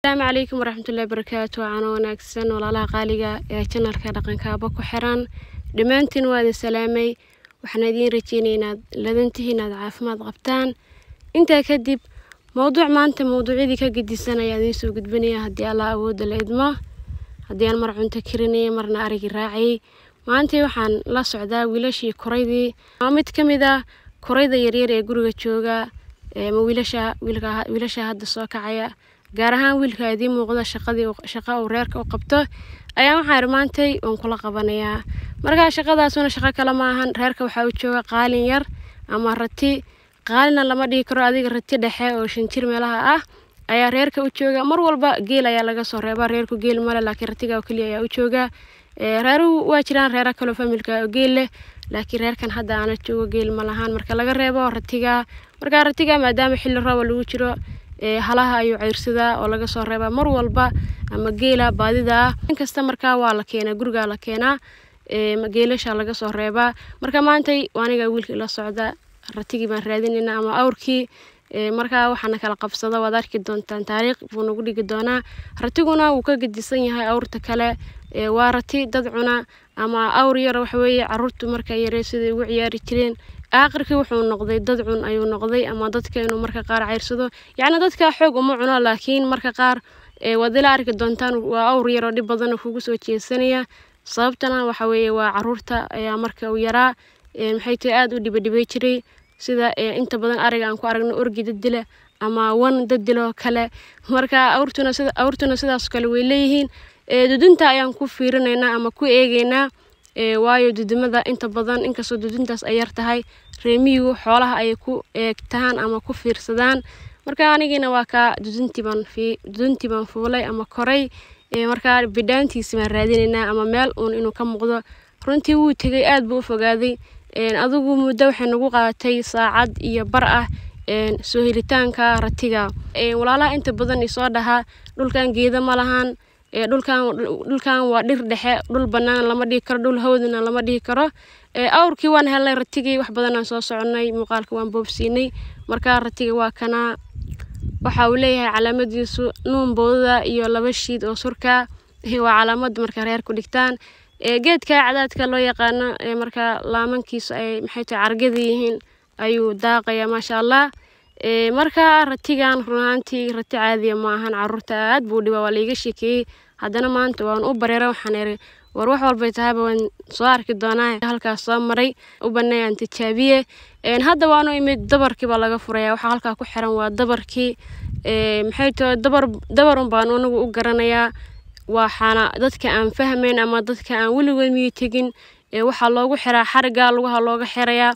asalaamu calaykum waraxmatullahi barakaatu wacaana wanaagsan walaalaha qaaliga ee janalka dhaqankaaba ku xiran dhammaantiin waa idin salaamay waxaan idiin rajeynaya inaad ladantihi inaad caafimaad qabtaan intaa kadib mowduuc maanta mowduucyadii ka gedisan ayaa idiin soo gudbinaya haddii allah awoodda la idmo haddii aan mar cunto karinaya marna arigi raacayay maanta waxaan la socdaa wiilashii koraydii waa mid ka mid ah korayda yaryar ee guriga jooga ma wiilasha wiilasha hadda soo kacaya gaar ahaan wiilka idiin muuqda shaqadii shaqa uu reerka u qabto ayaa waxaan irmaantay oon kula qabanayaa markaa shaqadaasuna shaqo kale ma ahan reerka waxaa u jooga qaalin yar ama rati qaalina lama dhihi karo adiga rati dhexe oo shan jir meelaha ah ayaa reerka u jooga mar walba geel ayaa laga soo reebaa reerku geel male laakiin ratiga oo keliya ayaa u jooga reeruhu waa jiraan reera kaloo familka oo geel leh laakiin reerkan hadda aana joogo geel ma lahaan marka laga reebo ratiga markaa ratiga maadaama xilli rooba lagu jiro halaha ayuu ceyrsadaa oo laga soo reebaa mar walba ama geela baadida ah inkasta markaa waa la keenaa gurigaa la keenaa geelasha laga soo reebaa marka maantay aniga wiilkii la socda ratigii baan raadinayna ama awrkii markaa waxaana kala qabsada waad arki doontaan taariikh buu nagu dhigi doonaa ratiguna wuu ka gedisan yahay awrta kale waa rati dad cuna ama awr yar waxaweeye caruurtu marka yaree siday ugu ciyaari jireen aakhirkii wuxuu noqday dad cun ayuu noqday ama dadka inuu marka qaar ceyrsado yacni dadka xoog uma cuno laakiin marka qaar waad ila arki doontaan waa awr yaroo dhib badan oo kugu soo jeesanaya sababtana waxa weeye waa caruurta ayaa marka uu yaraa maxay tahay aada u dhibadhibay jiray sida inta badan ariga aan ku aragno orgi dadila ama wan dadiloo kale marka awrtuna sida awrtuna sidaas kale way leeyihiin dudunta ayaan ku fiirinaynaa ama ku eegeynaa waayo dudumada inta badan inkastoo duduntaas ay yar tahay reemiyigu xoolaha ayay ku eegtaan ama ku fiirsadaan marka anigiina waa kaa duduntii baan duduntii baan fuulay ama koray markaa bidhaantiisi baan raadinaynaa ama meel uun inuu ka muuqdo runtii wuu tegay aad buu u fogaaday adigu muddo waxay nagu qaadatay saacad iyo bar ah soo helitaanka ratiga walaalaha inta badan isoo dhahaa dhulkan geeda ma lahaan dhulkan dhulkan waa dhir dhexe dhul bannaan lama dhihi karo dhul hawdana lama dhihi karo awrkii waan helnay ratigii wax badanaan soo soconay muuqaalka waan boobsiinay markaa ratiga waa kanaa waxa uu leeyahay calaamadiisu nuun boodada iyo laba shiid oo surka waa calaamad marka reerku dhigtaan geedka cadaadka loo yaqaano marka laamankiisu ay maxay tahay cargada yihiin ayuu daaqaya maasha allah marka ratigan runaantii rati caadiya ma ahan caruurta aad buu dhiba waa laiga sheekeeyey haddana maanta waan u bareera waxaan iri war wax walbay tahayba waan soo arki doonaa halkaas soo maray u banay aan tijaabiye hadda waanu imid dabarkii baa laga furaya waxaa halkaa ku xiran waa dabarkii maxay tahay dabar dabarun baan anigu u garanayaa waxaana dadka aan fahmayn ama dadka aan weligood miyi tegin waxaa loogu xiraa xariga lugaha looga xirayaa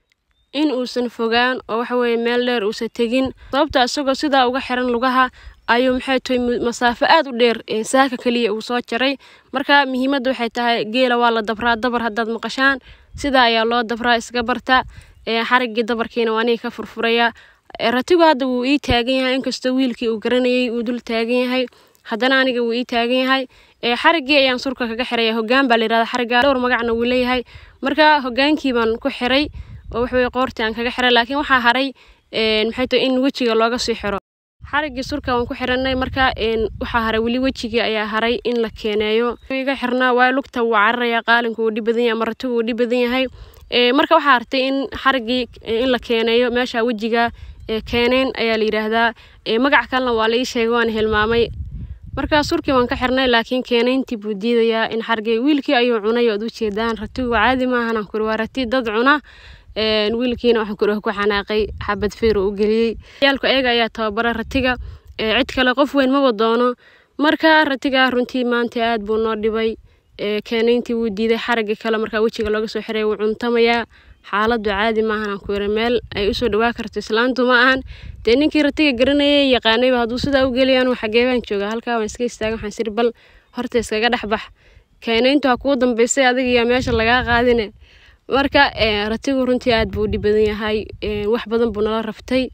in uusan fogaan oo waxa weeye meel dheer uusan tegin sababta isagoo sidaa uga xiran lugaha ayuu maxay tahay masaafo aad u dheer saaka keliya uu soo jaray marka muhiimadda waxay tahay geela waa la dabraa dabar haddaad maqashaan sidaa ayaa loo dabraa iska barta xariggii dabarkiina waa aniga ka furfuraya ratigu hadda wuu ii taagan yahay inkastoo wiilkii uu garanayay uu dul taagan yahay haddana aniga wuu ii taagan yahay xariggii ayaan surka kaga xiraya hoggaan baa la yirahda xarigga dhowr magacna wuu leeyahay marka hoggaankii baan ku xiray oo waxaweye qoortii aan kaga xiray laakiin waxaa haray maxay tahay in wejiga looga sii xiro xariggii surka waan ku xiranay marka waxaa haray weli wejigii ayaa haray in la keeneeyo iga xirnaa waayo lugta wuu cararaya qaalinku wuu dhib badan yahay ama ratigu wuu dhib badan yahay marka waxaa hartay in xariggii in la keeneeyo meesha wejiga keeneen ayaa la yidhaahdaa magac kalena waa la ii sheegay waan hilmaamay markaa surkii waan ka xirnay laakiin keenayntii buu diidayaa in xargay wiilkii ayuu cunay ood u jeedaan ratigu caadi maahan aan kuri waa rati dad cuna wiilkiina waxaan kuri ku xanaaqay xabad feer u geliyey yaalku ayaga ayaa tababara ratiga cid kale qof weyn maba doono marka ratiga runtii maanta aad buu noo dhibay keenayntii wuu diiday xarigii kale markaa wejiga looga soo xiray wuu cuntamayaa xaaladu caadi maahan aan ku yiri meel ay usoo dhawaa karto islaantu ma ahan dee ninkii ratiga garanayay yaqaanayba hadduu sidaa u geliyaan xagee baan joogaa halkaa waan iska istaagan waxaan siri bal horta iskaga dhex bax keenayntu ha kuu dambaysay adiga iyo meesha lagaa qaadine marka ratigu runtii aad buu u dhib badan yahay wax badan buu nala raftay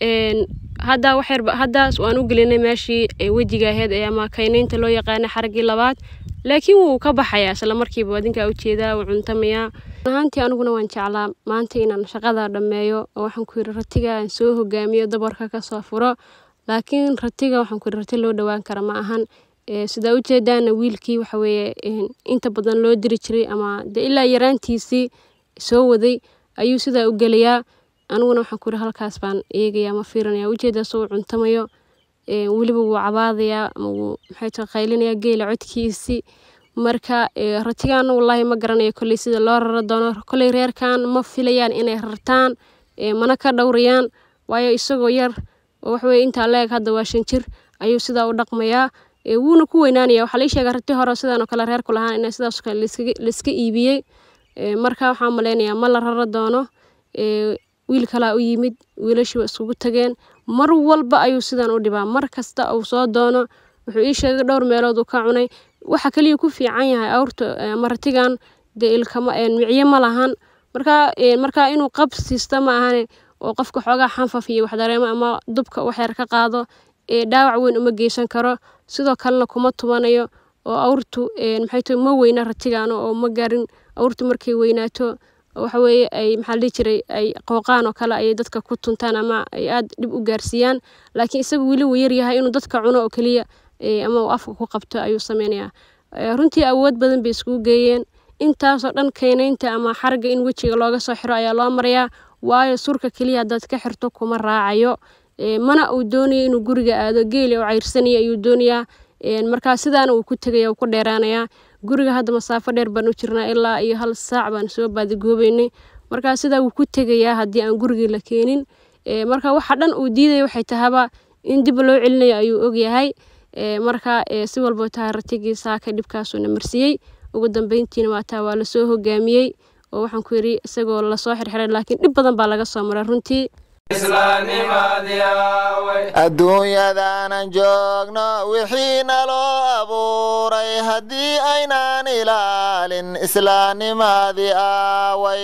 hadda waxyar haddaas waan u gelinay meeshii wejiga ahayd ama kaynaynta loo yaqaanay xaraggii labaad laakiin wuu ka baxayaa isla markiiba adinkaa ujeedaa wuu cuntamayaa ahaantii aniguna waan jeclaa maanta inaan shaqada dhammeeyo oo waxaan ku yidhi ratiga aan soo hogaamiyo dabarka kasoo furo laakiin ratiga waxaan ku rati loo dhowaan kara ma ahan sidaa ujeedaana wiilkii waxa weeye inta badan loo diri jiray ama dee ilaa yaraantiisii soo waday ayuu sidaa u gelayaa aniguna waxaan ku yiri halkaas baan eegayaa ma fiirinaya ujeedaa soo cuntamayo weliba wuu cabaadayaa ama wuu maxay tahay qaylinayaa geela codkiisii marka ratigaana wallaahi ma garanayo kolley sida loo rara doono kolley reerkan ma filayaan inay rartaan mana ka dhowrayaan waayo isagoo yar oo waxaweye intaa la-eg hadda waa shan jir ayuu sidaa u dhaqmayaa wuuna ku weynaanaya waxaa lai sheega rati hore sidan oo kale reerku lahaan in sidaas kale laiska iibiyey marka waxaan maleynayaa ma la rara doono wiil kalaa u yimid wiilashii waa iskugu tageen mar walba ayuu sidan u dhibaa mar kasta uu soo doono wuxuu ii sheegay dhowr meelood uu ka cunay waxa kaliya ku fiican yahay awrta maratigan dee ilkama micyo ma lahan marka marka inuu qab siista ma ahane oo qofka xoogaa xanfaf iyo wax dareemo ama dubka waxyar ka qaado dhaawac weyn uma geysan karo sidoo kalena kuma tubanayo oo awrtu maxay tahay ma weyna ratigan oo ma garin awrtu markay weynaato waxa weeye ay maxaa la dhihi jiray ay qooqaan oo kale ayay dadka ku tuntaan ama ay aada dhib u gaarsiiyaan laakiin isaga weli wuu yaryahay inuu dadka cuno oo keliya ama uu afka ku qabto ayuu sameynayaa runtii awood badan bay iskugu geeyeen intaasoo dhan keynaynta ama xarga in wejiga looga soo xiro ayaa loo marayaa waayo surka keliya haddaad ka xirto kuma raacayo mana uu doonayo inuu guriga aado geeli oo cayrsanaya ayuu doonayaa markaa sidaana uu ku tegaya uu ku dheeraanayaa guriga hadda masaafo dheer baan u jirnaa ilaa iyo hal saac baan soo baadigoobeynay markaa sidaa wuu ku tegayaa haddii aan gurigii la keenin marka waxa dhan uu diidaya waxay tahaba in dib loo celinayo ayuu ogyahay marka si walboo tahay ratigii saaka dhibkaasuuna marsiiyey ugu dambeyntiina waataa waa lasoo hogaamiyey oo waxaan ku yidhi isagoo lasoo xirxiray laakiin dhib badan baa laga soo maray runtii adduunyadaanan joogno wixii naloo abuuray haddii aynaan ilaalin islaamnimadii aaway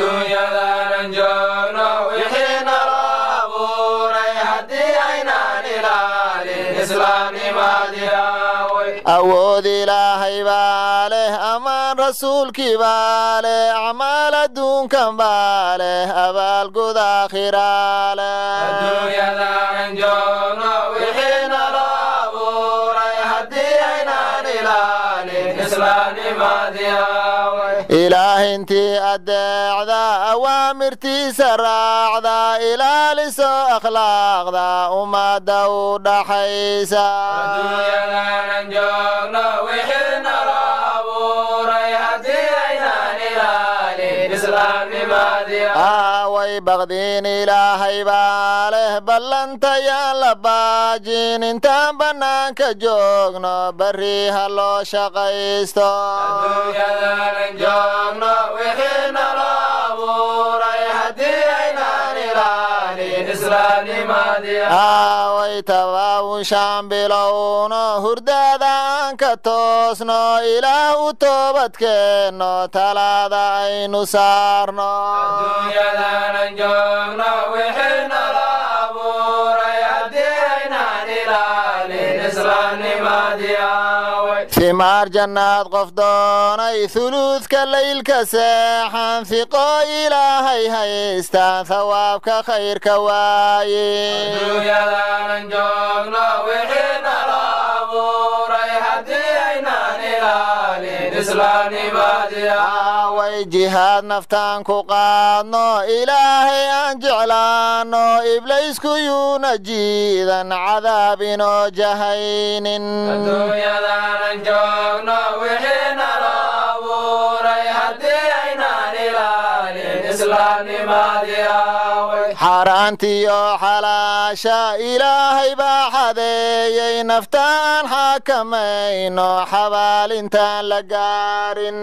awood ilaahay baa leh amaan rasuulkii baa leh acmaal adduunkan baa leh abaalgud aakhiraa leh ilaahintii addeecda awaamirtiisa raacda ilaaliso akhlaaqda ummadda u dhaxaysa aaway baqdiin ilaahay baa leh ballantayaan la baajin intaan bannaanka joogno barri ha loo shaqaysto aaway tabaawushaan bilowno hurdaadaan ka toosno ilaah u toobadkeenno talaada aynu saarno fimaar jannaad qof doonay huluudka laylka seexan fiqo ilaahay haystaan thawaabka khayrka waaye way jihaad naftaan ku qaadno ilaahay aan jeclaanno iblaysku yuuna jiidan cadaab inoo jahaynin xaaraantiyo xalaasha ilaahay baa xadeeyey naftaan xakamayno xabaalintaan la gaarin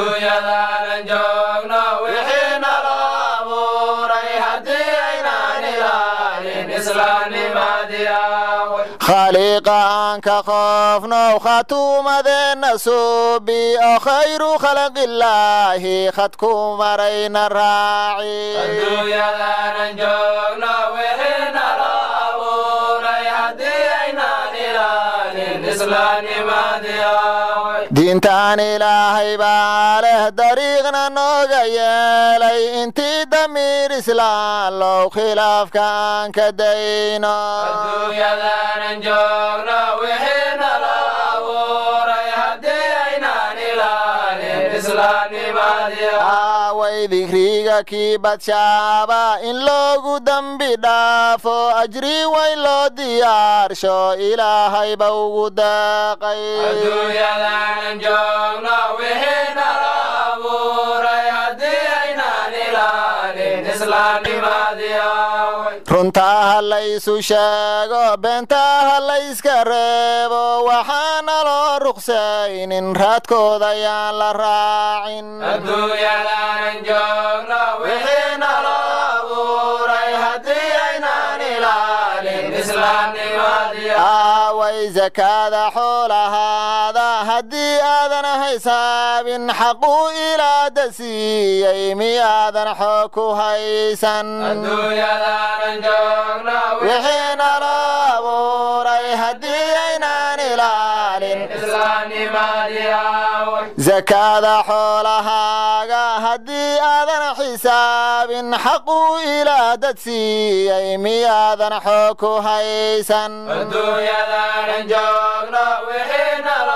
khaliiqa aan ka qoofnow khatuumadeenna suubi oo khayru khalaqillaahi khadku marayna raaci diintaan ilaahay baa leh dariiqna nooga yeelay intii damiir islaan low khilaafka aan ka dayno adduunyadanan joogno wixii nala abuuray haddii aynaan ilaalin islaamnimadii aaway dikriga kii badshaaba in loogu dembi dhaafo ajri weyn loo diyaarsho ilaahay ba ugu deeqay adduunyadanan joogno wixii nala abuuray haddii aynaan ilaalin islaamnimadii aaway runtaa ha laysu sheego beentaa ha layska reebo waxaana loo ruqsaynin raadkooda yaan la raacin adduunyadanan joogno wixii nala abuuray haddii aynaan ilaalin islaamnimadii aaway sakaada xoolahaada haddii aadan haysaabin xaquu ilaada siiyey miyaadan xoog ku haysan adduunyadanan joogno wixii nala abuuray haddii aynaan ilaalin islaamnimadii aaway sakaada xoolahaaga haddii aadan xisaabin xaquu ilaadad siiyey miyaadan xoog ku haysan adduunyadanan joogno wixii nala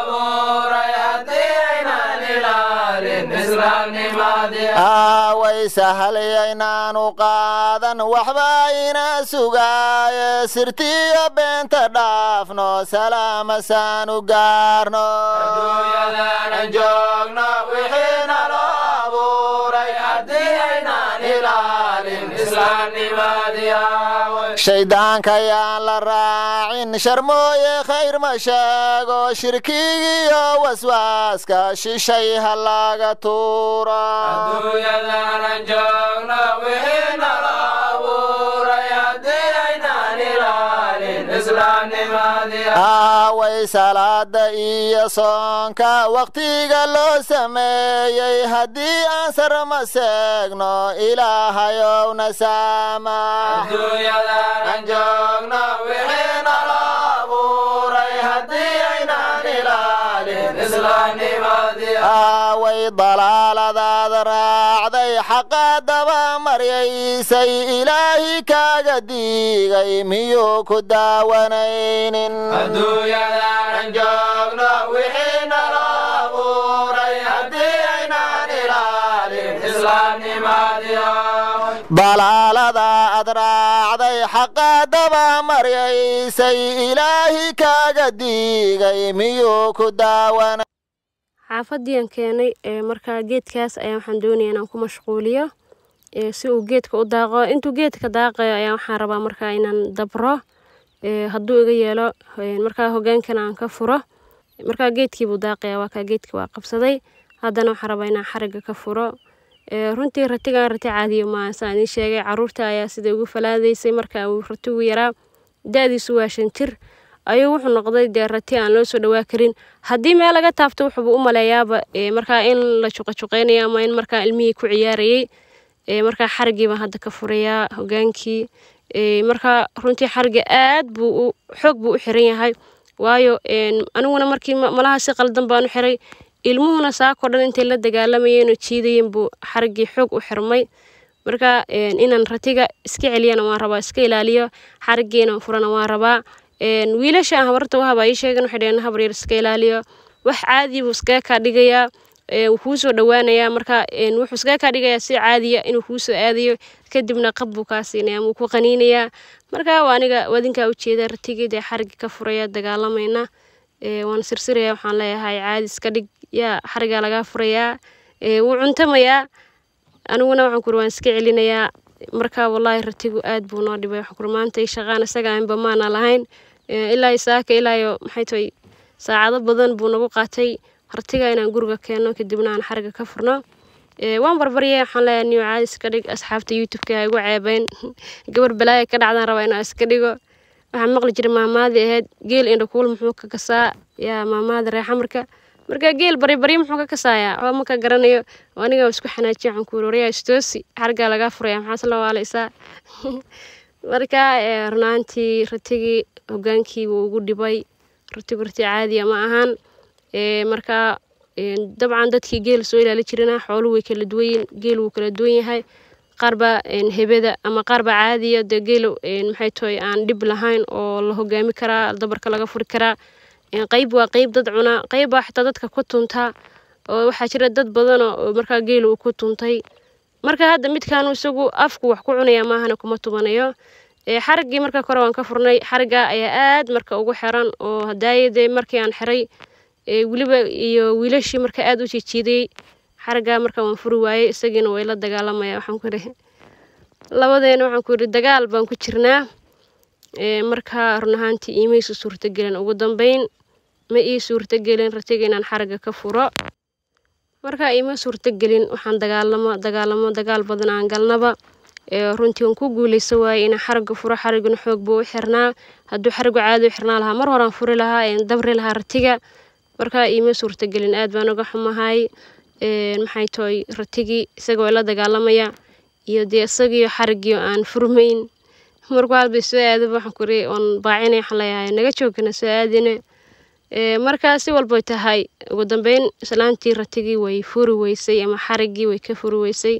abuuray haddii aynaan ilaalin islaamnimadii aaway sahalyaynaanu qaadan waxba ina sugaaye sirtiyo beenta dhaafno salaamasaanu gaarno adduunyadanan joogno wixii nala abuuray haddii aynaan ilaalin islaamnimadii aaway shayddaanka yaan la raacin sharmooye khayr ma sheego shirkigiyo waswaaska shishay ha laga tuuro adduunyadanan joogno wixii nala abuuray haddii aynaan ilaalin islaamnimadii aaway salaada iyo soonka wakhtiga loo sameeyey haddii aan sarma seegno ilaahayowna saamax adduunyadanan joogno wixii nala abuuray haddii aynaan ilaalin islaamnimadii aaway dalaaladaad raacday xaqa daba maryaysay ilaahi kaaga diigay miyuu ku daawanaynin adduunyadanan joogno wixii nala abuuray haddii aynaan ilaalin islaamnimadii aaway dalaalada ad raacday xaqa daba maryaysay ilaahi kaaga diigay miyuu ku daawanay xaafadiian keenay ee markaa geedkaas ayaa waxaan doonaya inaan ku mashquuliyo ee si uu geedka u daaqo intuu geedka daaqayo ayaa waxaan rabaa markaa inaan dabro ee hadduu iga yeelo ee markaa hogaankana aan ka furo markaa geedkiibuu daaqaya waa kaa geedkii waa qabsaday haddana waxaan rabaa inaan xariga ka furo ee runtii ratigan rati caadiyo maaha saan idiin sheegay caruurta ayaa sida ugu falaadaysay marka uu ratigu yaraa da-diisu waa shan jir ayuu wuxuu noqday dee rati aan loo soo dhawaa karin haddii meel laga taabto wuxuuba u maleeyaaba ee markaa in la juqajuqeynayo ama in markaa ilmihii ku ciyaarayay ee markaa xarigii baan hadda ka furayaa hogaankii ee markaa runtii xariga aad buu u xoog buu u xiran yahay waayo een aniguna markii ma- malaha si qaldan baan u xiray ilmuhuna saakoo dhan intay la dagaalamayeen oo jiidayeen buu xarigii xoog u xirmay marka een inaan ratiga iska celiyana waan rabaa iska ilaaliyo xarigiina furana waan rabaa een wiilasha aan habarta u haba ii sheegan waxay dhaheen habar yar iska ilaaliyo wax caadi buu iskaga kaa dhigayaa ee wuu kuu soo dhawaanayaa marka een wuxuu iskaga kaa dhigayaa si caadiya inuu kuu soo aadayo kadibna qab buu kaa siinaya ama wuu ku qaniinayaa marka waa aniga wadinkaa ujeeda ratigii dee xarigii ka furaya dagaalamayna ee waan sirsiraya waxaan leeyahay caadi iska dhig yaa xarigaa lagaa furayaa ee wuu cuntamayaa aniguna waxaan kuri waan iska celinayaa marka wallaahi ratigu aad buu noo dhibay waxaan kuri maanta shaqaan isaga aanba maana lahayn ee ilaa isaaka ilaayo maxay tahay saacado badan buu nagu qaatay ratiga inaan guriga keenno kadibna aan xariga ka furno ee waan barbaryay waxaan leeyahay niyo caadi iska dhig asxaabta youtube-ka ha igu ceebeyn gabar balaaya ka dhacdaan rabaa inaan iska dhigo waxaan maqli jiray maamaadii ahayd geel indhakuul muxuu ka kasaa yaa maamaada reexamarka marka geel bari bari muxuu ka kasaayaa waxba ma ka garanayo oo aniga waa isku xanaajiya waxaan ku waryaa istoosi xarigaa lagaa furaya maxaas la waalaysaa marka ee, runaantii ratigii hogaankii wuu ugu dhibay ratigu rati caadiya ma ahan markaa dabcan dadkii geel soo ilaali jirana xooluhu way kala duwanyiin geel wuu kala duwan yahay qaarbaa hebeda ama qaarbaa caadiya dee geel maxay tahay aan dhib lahayn oo la hogaami karaa dabarka laga furi karaa qeyb waa qeyb dad cunaa qeyb baa xitaa dadka ku tuntaa oo waxaa jira dad badan oo markaa geel uu ku tuntay marka hadda midkaanu isagu afku wax ku cunaya maahana kuma tubanayo xariggii marka kore waan ka furnay xarigga ayaa aad marka ugu xiran oo hadaayadee markii aan xiray weliba iyo wiilashii marka aad u jijiidayey xariggaa marka waan furi waayey isagiina way la dagaalamaya waxaan ku yidhi labadeena waxaan ku yidhi dagaal baan ku jirnaa marka run ahaantii iimaysu suurtagelin ugu dambeyn ma ii suurtagelin ratiga inaan xarigga ka furo marka iima suurtagelin waxaan dagaalamo dagaalamo dagaal badan aan galnaba runtii waan ku guuleysa waayey inaan xarigga furo xarigguna xoog buu u xirnaa hadduu xariggu caadi u xirnaa lahaa mar horaan furi lahaa dabri lahaa ratiga marka iima suurtagelin aad baan uga xumahay maxay tahay ratigii isaga waa la dagaalamaya iyo dee isagiiyo xariggii aan furmayn markuu halbay soo aadaba waxaan kuri oon baacinay waxaan leeyahay naga joogana soo aadine markaa si walbay tahay ugu dambeyn islaantii ratigii way furi weysay ama xariggii way ka furi weysay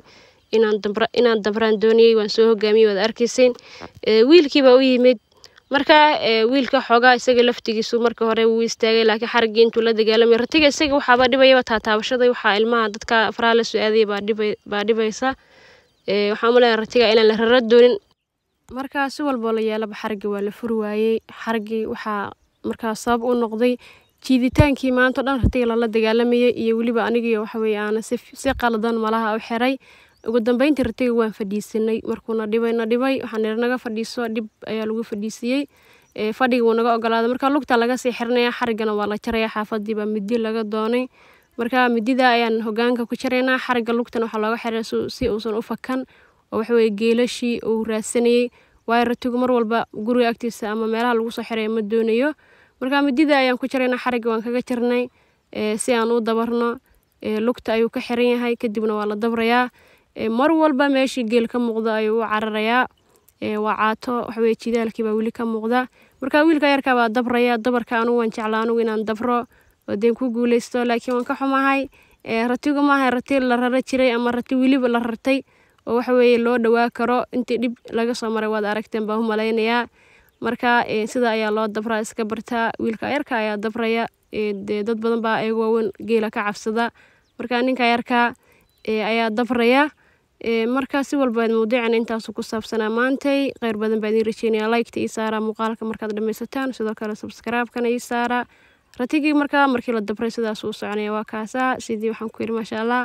inaan dabraan dooniyey waan soo hogaamiyey waad arkayseen wiilkii baa u yimid markaa wiilka xoogaa isaga laftigiisu marka hore wuu istaagay laakiin xariggii intuu la dagaalamay ratiga isaga waxaaba dhibayaba taataabashada waxaa ilmaha dadka faraha la soo aadaya baa dhibaysa waxaan umaleeyaa ratiga inaan la rara doonin markaa si walboo la yeelaba xariggii waa la furi waayey xariggii waxaa markaa sabab u noqday jiiditaankii maanta o dhan ratiga lala dagaalamayay iyo weliba anigiiyo waxaweye aana si qaladan malaha u xiray ugu dambeyntii ratiga waan fadhiisanay markuuna dhibay na dhibay waxaan nir naga fadhiiso dhib ayaa lagu fadhiisiyey fadhiga wuu naga ogolaaday marka lugta laga sii xiranaya xariggana waa la jaraya xaafadii baa midi laga doonay marka midida ayaan hogaanka ku jaraynaa xarigga lugtana waxaa looga xiray si uusan u fakan oo waxaweye geelashii uu raadsanayey waayo ratigu mar walba guriga agtiisa ama meelaha lagu soo xiraya ma doonayo marka midida ayaan ku jaraynaa xarigga waan kaga jarnay si aan u dabarno lugta ayuu ka xiran yahay kadibna waa la dabrayaa mar walba meeshii geel ka muuqda ayuu u cararayaa waa caato waxaweye jidaalkii baa weli ka muuqda marka wiilka yarkaa baa dabraya dabarka anugu waan jeclaa anugu inaan dabro oo deen ku guuleysto laakiin waan ka xumahay ratigu maaha rati la rara jiray ama rati weliba la rartay oo waxaweye loo dhawaa karo intii dhib laga soo maray waad aragteen baan u malaynayaa marka sida ayaa loo dabraa iska bartaa wiilka yarka ayaa dabraya dee dad badan baa ayagu waaweyn geela ka cabsada marka ninka yarkaa ayaa dabraya markaa si walbaad mawduucan intaasu ku saabsanaa maantay kheyr badan baa idiin rajeynaya liketa ii saara muuqaalka markaad dhammaysataan sidoo kale subscribe-kana ii saara ratigii markaa markii la dabray sidaas uu soconaya waa kaasaa sidii waxaan ku yidhi maasha allah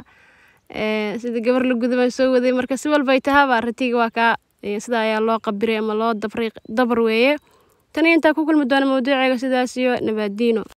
sidii gabar la guda baan soo waday marka si walbay tahaba ratigii waa kaa sida ayaa loo qabiray ama loo dabray dabar weeye tani intaa ku kulmi doona mawduuceega sidaas iyo nabaadiino